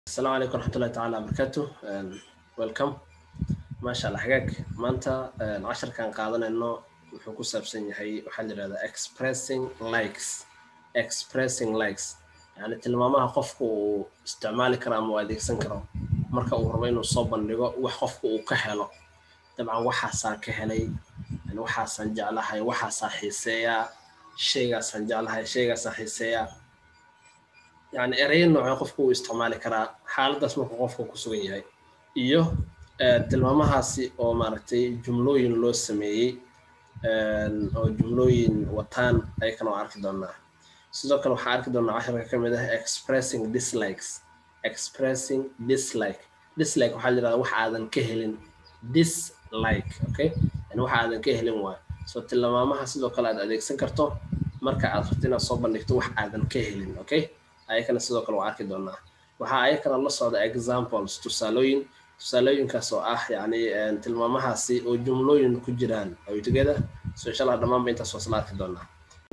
asalaamu calaykum waraxmatullahi tacaala wabarakaatu welcome maasha allah hagaag maanta casharkan qaadanayno wuxuu ku saabsan yahay waxaa la yidhahdaa expressing likes expressing likes yani tilmaamaha qofku uu isticmaali karo ama uu adeegsan karo marka uu rabo inuu soo bandhigo wax qofku uu ka helo dabcan waxaasaan ka helay yani waxaasaan jeclahay waxaasaan xiiseeyaa shaygaasaan jeclahay shaygaasaan xiiseeyaa yani ereyo noocee qofku uu isticmaali karaa xaaladaas markuu qofku ku sugan yahay iyo tilmaamahaasi oo maaragtay jumlooyin loo sameeyey oo jumlooyin wataan ayakana waa arki doonaa sidoo kale waxaa arki doonaa casharka ka mid ah expressing dislikes expressing dislike dislike waxaa la yidhahdaa wax aadan ka helin dislike okay yani wax aadan ka helin waay so tilmaamaha sidoo kale aad adeegsan karto marka aad rabto inaad soo bandhigto wax aadan ka helin okay ayakana sidoo kale waa arki doonaa waxaa ayakana la socda examples tusaalooyin tusaalooyinkaas oo ah yani tilmaamahaasi oo jumlooyin ku jiraan are together so insha allah dhammaanba intaas waa isla arki doonaa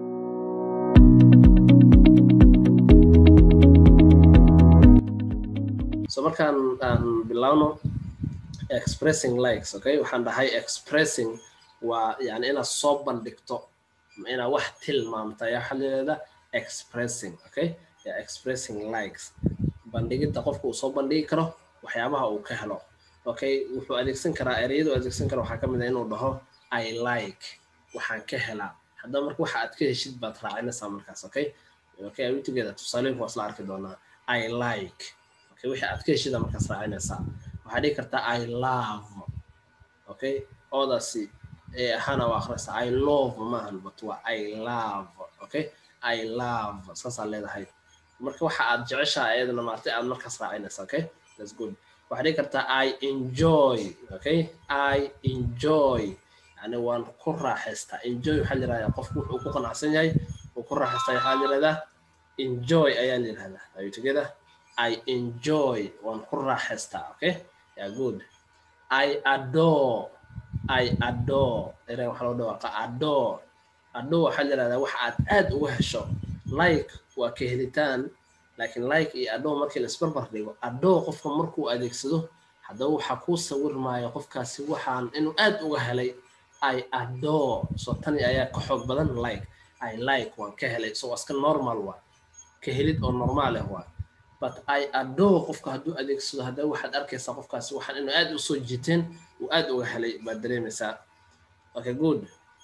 so markaan aan bilaawno expressing likes okay waxaan dhahay expressing waa yani inaad soo bandhigto inaad wax tilmaamta ayaa waxaa layihahdaa expressing okay expressing likes bandhigidda qofka uu soo bandhigi karo waxyaabaha uu ka helo okay wuxuu adeegsan karaa ereyadu adeegsan kara waxaa ka mid ah inuu dhaho i like waxaan ka helaa haddaba marka waxa aad ka heshid baad raacinaysaa markaas okay okay are we together tusaalooyinka waa isla arki doonaa i like okay wixii aad ka heshida markaas raacinaysaa waxaa dhihi kartaa i love okay oodaasi ee ahaana waa akhriyaysaa i love maahan but waa i love okay i love saasaa leedahay marka waxa aad jeceshaha ayadana maartay aad markaas raacinaysa okay that's good waxaad dhihi kartaa i enjoy okay i enjoy yani waan ku raaxaystaa enjoy waxaa la yirahdaa qofku wuxuu ku qanacsan yahay uu ku raaxaystaa waxaa la yirahdaa enjoy ayaa la yirahdaa are you together i enjoy waan ku raaxaystaa okay yeah good i adore i adore erey waxaa loo dhawaaqa adore adore waxaa la yirahdaa wax aad aad uga hesho like waa ka helitaan laakiin like iyo adoo markii la isbarbar dhigo adoo qofka markuu adeegsado haddaba waxaa kuu sawirmaya qofkaasi waxaan inuu aad uga helay i adore so tani ayaa ka xoog badan like i like waan ka helay so waa iska normal waa ka helid oo normaal ah waa but i adore qofka hadduu adeegsado haddaba waxaad arkaysaa qofkaasi waxaan inuu aad u soo jiiteen uu aad uga helay baad dareemaysaa okay good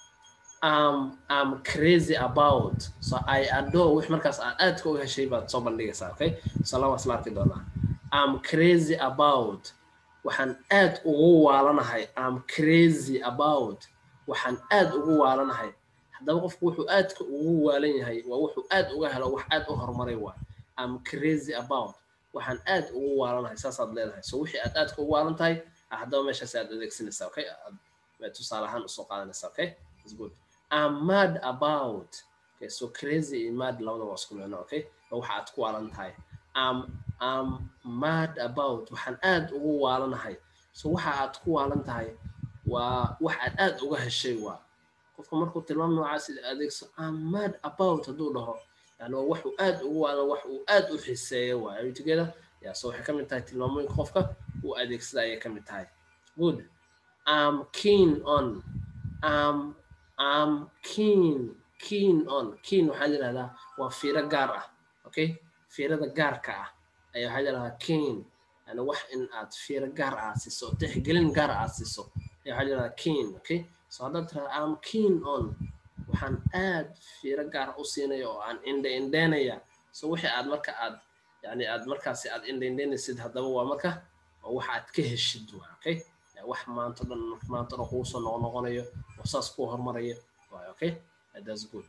um, I'm crazy about. So I adore wix markaas aad aadka u heshay baad soo bandhigaysaa, okay? So laba isla arki doonaa. I'm crazy about. Waxaan aad ugu waalanahay. I'm crazy about. Waxaan aad ugu waalanahay. Haddaba qofku wuxuu aadka ugu waalan yahay waa wuxuu aad uga helo wax aad u horumaray waa. I'm crazy about. Waxaan aad ugu waalanahay saasaad leedahay. So wixii aad aadka ugu waalan tahay haddaba meeshaas aad adeegsanaysaa, okay? Tusaale ahaan usoo qaadanaysaa, okay? That's good. I'm mad about. Okay, so crazy and mad labada waa isku micno, okay? Waxa aad ku waalan tahay. I'm, I'm mad about. Waxaan aad ugu waalanahay. So waxa aad ku waalan tahay waa wax aad aad uga heshay waa. Qofka markuu tilmaam noocaas adeegso I'm mad about hadduu dhaho yani waa wax uu aad ugu waalan wax uu aad u xiseeyo waa. Are you together? Yeah, so waxay ka mid tahay tilmaamooyinka qofka uu adeegsada ayay ka mid tahay. Good. I'm keen on. I'm am keen keen on keen waxaa la yidhahdaa waa fiiro gaar ah okay fiirada gaarka ah ayaa waxaa la yidhahdaa keen yani wax in aad fiiro gaar aad siiso tixgelin gaar aad siiso ayaa waxaa la yidhahdaa keen okay so haddaad tirahda am keen on waxaan aad fiiro gaar u siinaya oo aan indha indheynaya so wixii aad marka aad yani aad markaasi aad indha indheynaysid haddaba waa marka waa wax aad ka heshid waa okay wax maanta dhan maanta dhan kugu soo noqon noqonayo oo saas kuu hormarayo waay okay that's good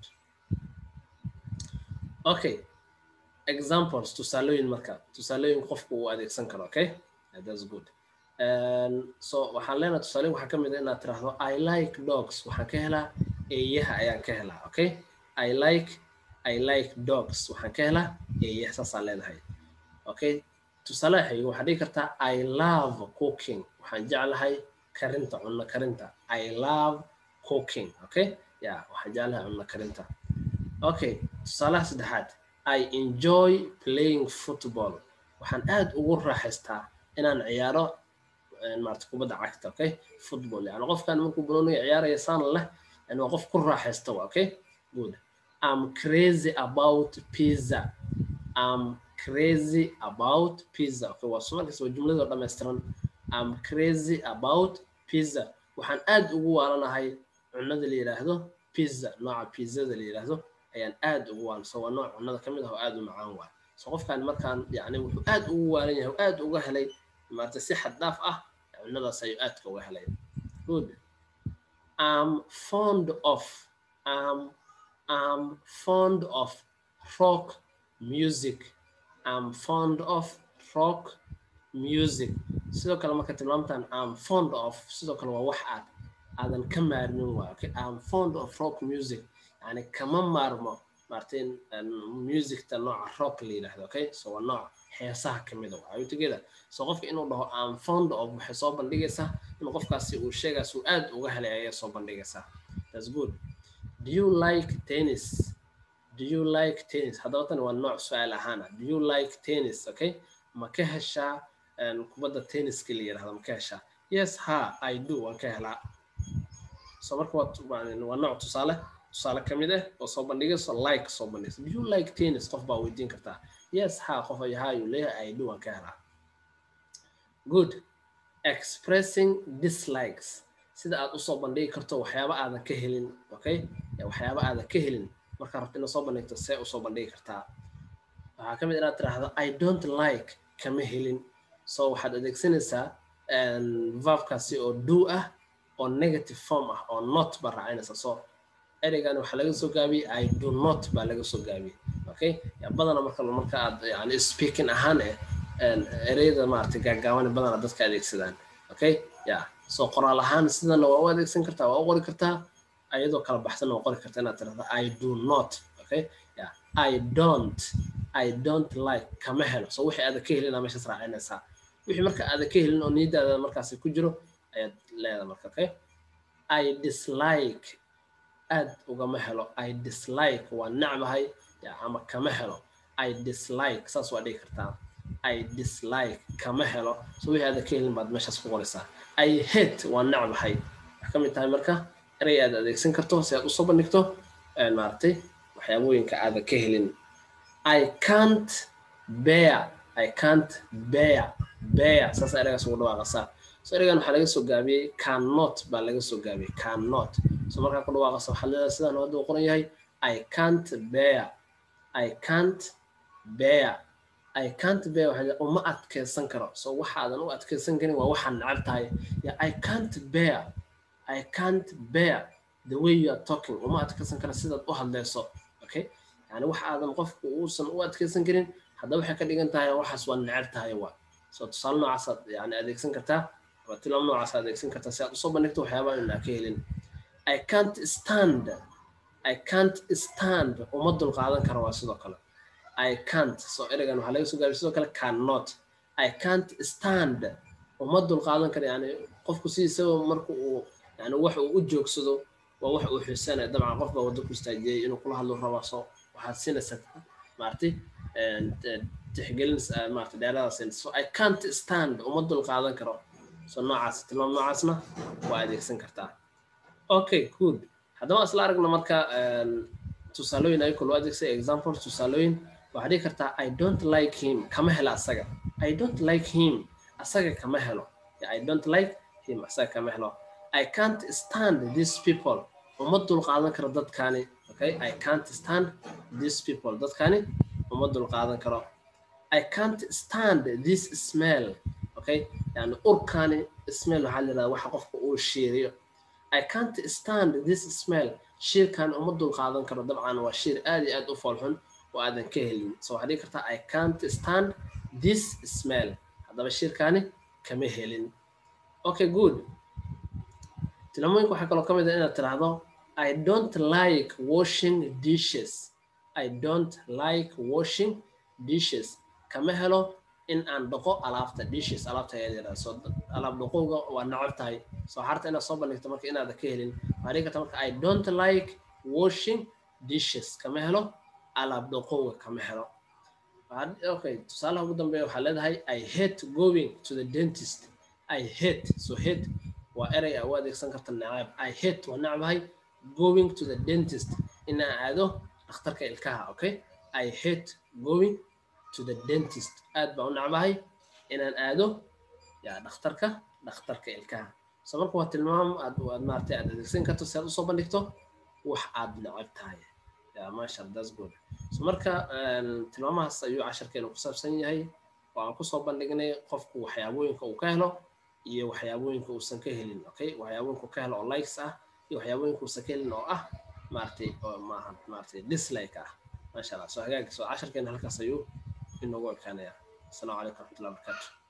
okay examples tusaalooyin marka tusaalooyin qofku uu adeegsan karo okay that's good so waxaan leenahay tusaalooyin waxaa ka mid ah inaad tiraahdo i like dogs waxaan ka helaa eeyaha ayaan ka helaa okay i like i like dogs waxaan ka helaa eeyaha saasaan leenahay okay tusaale xiga waxaad dhigi kartaa i love cooking waxaan jeclahay karinta cunno karinta i love cooking okay ya waxaan jeclahay cunno karinta okay tusaalaha saddexaad i enjoy playing football waxaan aad ugu raaxaystaa inaan ciyaaro maarata kubadda cagta okay football yani qofkan markuu banooniga ciyaaraya saan leh yani waa qof ku raaxaysta wa okay good I'm crazy about pizza I'm crazy about pizza okay waa sumarkiis waa jumladoo dhammaystiran I'm crazy about pizza waxaan aad ugu waalanahay cunada la yidhaahdo pizza nooca pizzada la yidhaahdo ayaan aad ugu waalan so waa nooc cunada ka mid ah oo aad u macaan waay so qofkan markaan yani wuxuu aad ugu waalan yahay oo aad uga helay maarata si xad dhaaf ah cunadaas ayuu aadka uga helay good I'm fond of I'm I'm fond of rock music I'm fond of rock music sidoo kale marka tilmaamtan I'm fond of sidoo kale waa wax aad aadan ka maarmin waa okay I'm fond of rock music yani kama maarmo martin musicta nooca rock la yidhaahdo okay so waa nooc heesaha kamid a waa together so qofka inuu dhaho I'm fond of waxay soo bandhigaysaa in qofkaasi uu sheegaas uu aad uga helay ayay soo bandhigaysaa that's good do you like tennis do you like tennis haddaba tani waa nooc su-aal ahaana do you like tennis okay ma ka heshaa kubadda tenniska la yidhahdo ma ka heshaa yes ha i do waan ka helaa so marka waa nooc tusaale tusaale ka mid ah oo soo bandhigayso like soo bandhigayso do you like tennis qof baa weydiin kartaa yes ha qof ay ha yuu leeyahay i do waan ka helaa good expressing dislikes sida aad usoo bandhigi karto waxyaaba aadan ka helin okay waxyaaba aadan ka helin markaa rabto inaad soo bandhigto see usoo bandhigi kartaa waxaa ka mid inaad tiraahdo i don't like kama helin so waxaad adeegsanaysaa verbkaasi oo do ah oo negative form ah oo not baa raacinaysa so ereygan waxaa laga soo gaabiyey i do not baa laga soo gaabiyey okay badana marka marka aad yani speaking ahaan eh ereyada maaragtay gaagaaban badana dadka adeegsadaan okay ya so qoraal ahaan sidana waa u adeegsan kartaa waa u qori kartaa ayadoo kala baxsan waa qori kartaa inaad tirahdo i do not okay ya i don't i don't like kama helo so wixii aada ka helina meeshaas raacinaysaa wixii marka aada ka helin oo niyadaada markaasi ku jiro ayaad leedahay marka okay i dislike aad ugama helo i dislike waa necbahay ama kama helo i dislike saas waa dhigi kartaa i dislike kama helo so wixii aada ka helin baad meeshaas ku qoraysaa i hate waa necbahay wax ka mid tahay marka erey aad adeegsan karto si aad usoo bandhigto maaragtay waxyaabooyinka aada ka helin i can't bear i can't bear bear saas ereygaas ugu dhawaaqasaa so ereygan waxaa laga soo gaabiyey cannot baa laga soo gaabiyey cannot so markaa ku dhawaaqasa waxaa leedahay sidaan hadda uu qoran yahay i can't bear i can't bear i can't bear waxaa uma adkeysan karo so waxaadan u adkeysan karin waa waxaad necab tahay ya i can't bear i can't bear the way you are talking uma adkeysan karo sidaad u hadleyso okay yani wax aadan qofku uusan u adkeysan karin haddaba waxay ka dhigan tahay waxaas waa necab tahay waa so tusaale noocaasaad yani adeegsan kartaa ama tilaab noocaas adeegsan kartaa si aad usoo bandhigto waxyaabaha inaa ka helin i can't stand i can't stand uma dulqaadan karo waa sidoo kale i can't so ereygan waxaa laga soo gaabay sidoo kale cannot i can't stand uma dulqaadan karo yani qofku sidiisaba marka uu yani wax uu u joogsado waa wax uu xiisanaya dabcan qof baa waddo ku istaajiyey inuu kula hadlo rabo so waxaad siinaysaa maaragtay tixgelin maaragtay dheeradaas siinaysa so i can't stand uma dulqaadan karo so noocaas tilmaam noocaasna waa adeegsan kartaa okay good haddaba isla aragna marka tusaalooyin ayako loo adeegsay example tusaalooyin waxaad dhigi kartaa i don't like him kama helo asaga i don't like him asaga kama helo i don't like him asaga kama helo i can't stand these people uma dulqaadan karo dadkani okay i can't stand these people dadkani uma dulqaadan karo i can't stand this smell okay yani urkani smell waxaa la yidhahdaa waxa qofka uu shiiriyo i can't stand this smell shiirkan uma dulqaadan karo dabcan waa shiir aad iyo aad u foolxun oo aadan ka helin so waxaad dhigi kartaa i can't stand this smell haddaba shiirkani kama helin okay good tilmooyinka waxaa kaloo ka mid ah inaad tiraahdo i don't like washing dishes i don't like washing dishes kama helo in aan dhaqo alaabta dishes alaabta ayaa yidhahda so alaab dhaqowga waa nacab tahay soo xarta inaad soo bandhigto marka inaada ka helin waxaa dhigi karta marka i don't like washing dishes kama helo alaab dhaqowga kama helo okay tusaalaha ugu dambeeya waxaa leedahay i hate going to the dentist i hate so hate waa erey aa u adeegsan karta necab i hate waa necbahay going to the dentist inaan aado dhakhtarka ilkaha okay i hate going to the dentist aad baan u necbahay inaan aado ya dhakhtarka dhakhtarka ilkaha so marka waa tilmaam aad aad maaragtay aad adeegsan karto si aad usoo bandhigto wax aad necab tahay ya masha that's good so marka tilmaamahaas ayuu casharkeenu ku saabsan yahay oo aan kusoo bandhignay qofku waxyaabooyinka uu ka helo iyo waxyaabooyinka uusan ka helin okay waxyaabooyinka ka helo oo likes ah iyo waxyaabooyinka uusan ka helin oo ah maaragtay oo maaha maaragtay dislike ah masha allah so hagaag so casharkeena halkaas ayuu inoogu ekaanaya asalaamu calaykum waraxmatullahi wabarakatu